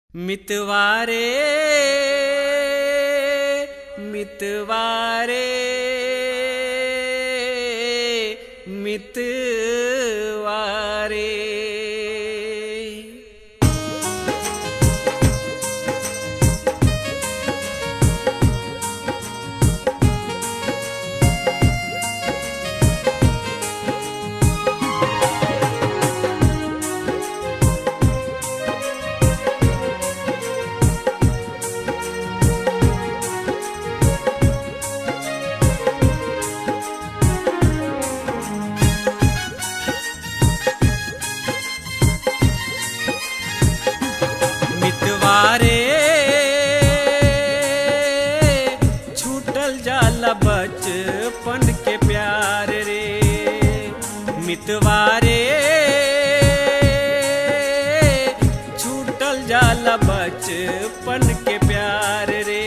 मितवारे मितवारे मितवारे मितवारे छूटल जाला बचपन के प्यार रे मितवारे छूटल जाला बचपन के प्यार रे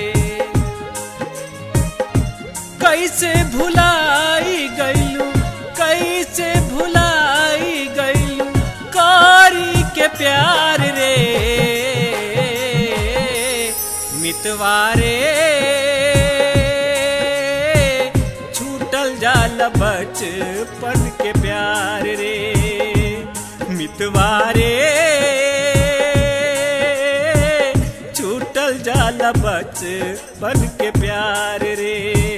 कैसे भुलाई गईलू कैसे भुलाई गईलू कारी के प्यार रे मितवारे छूटल जाल बचपन के प्यार रे मितवारे छूटल जाल बचपन के प्यार रे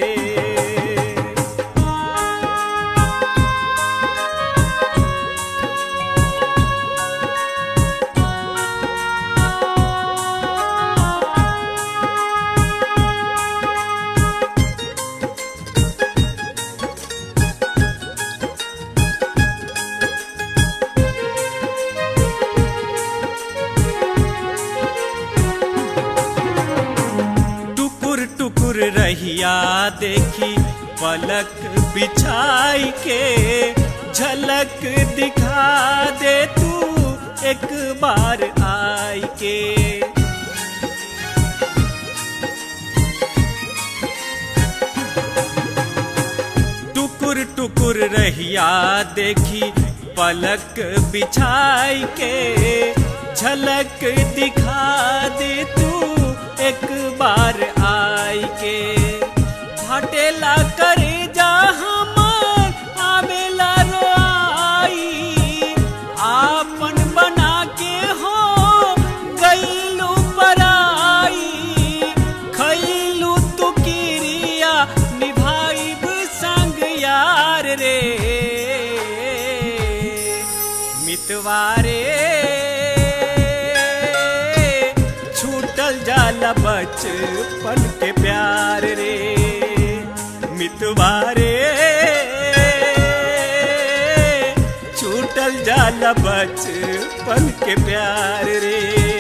टुकुर टुकुर रहिया देखी पलक बिछाई के झलक दिखा दे तू एक बार आई के टुकुर टुकुर रहिया देखी पलक बिछाई के झलक दिखा दे तू एक बार आई के हटेला करे जा हमार आवेला रोआई आपन बना के हो गईलू पराई खैलू तू किरिया निभाइब संग यार रे मितवारे छूटल जाला बचपन के प्यार रे मितवारे छूटल जाला बचपन के प्यार रे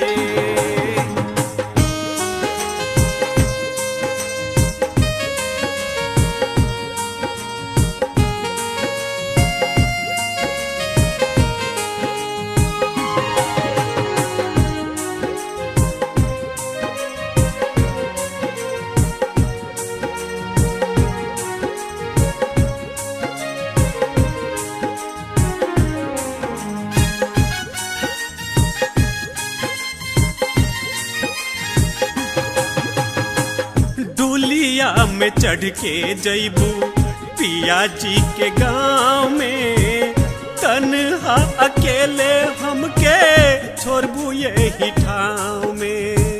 डुलिया में चढ़ के जैबू पिया जी के गांव में तनहा अकेले हमके छोड़बू यही ठाव में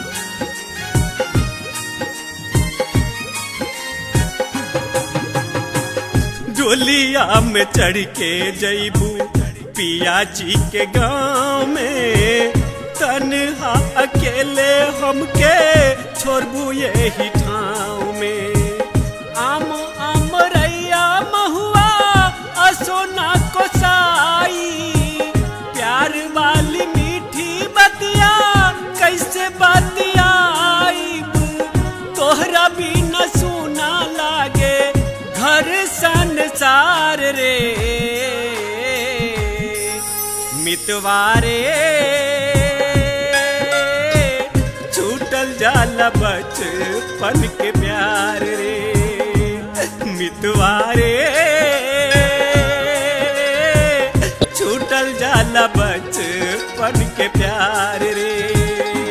डोलिया में चढ़ के जैबू पिया जी के गांव में तनहा अकेले हमके छोड़बू यही ठाव में आम आम रैया महुआ असोना कोसाई प्यार वाली मीठी बतिया कैसे बतियाई तोहरा भी न सुना लागे घर संसार रे मितवारे छूटल जाला बचपन के प्यार रे मितवारे छूटल जाला बचपन के प्यार रे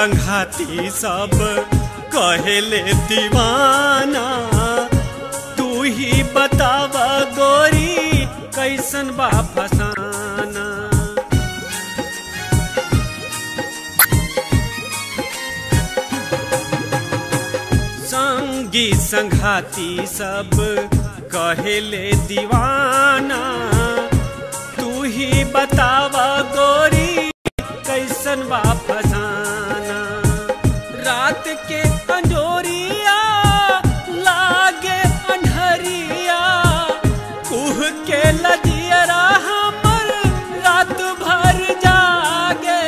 संघाती सब कहेले दीवाना तू ही बतावा गोरी कैसन बा फसाना संगी संघाती सब कहेले दीवाना तू ही बतावा गोरी कैसन बा फसाना रात के अंजोरिया लागे अंधरिया कुह के लजियरा हमर रात भर जागे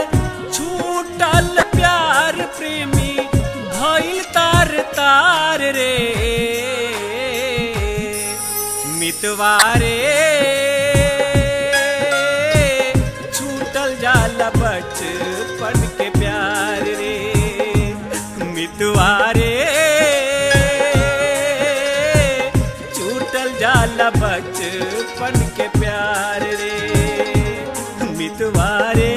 छूटल प्यार प्रेमी भइल तार तार रे मितवारे छूटल जाला बचपन के प्यार रे मितवारे छूटल जाला बचपन के प्यार रे मितवारे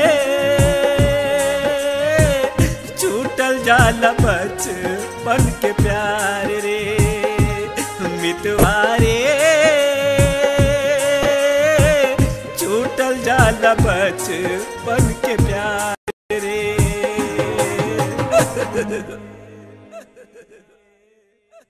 छूटल जाला बचपन के प्यार रे मितवारे छूटल जाला बचपन के प्यार रे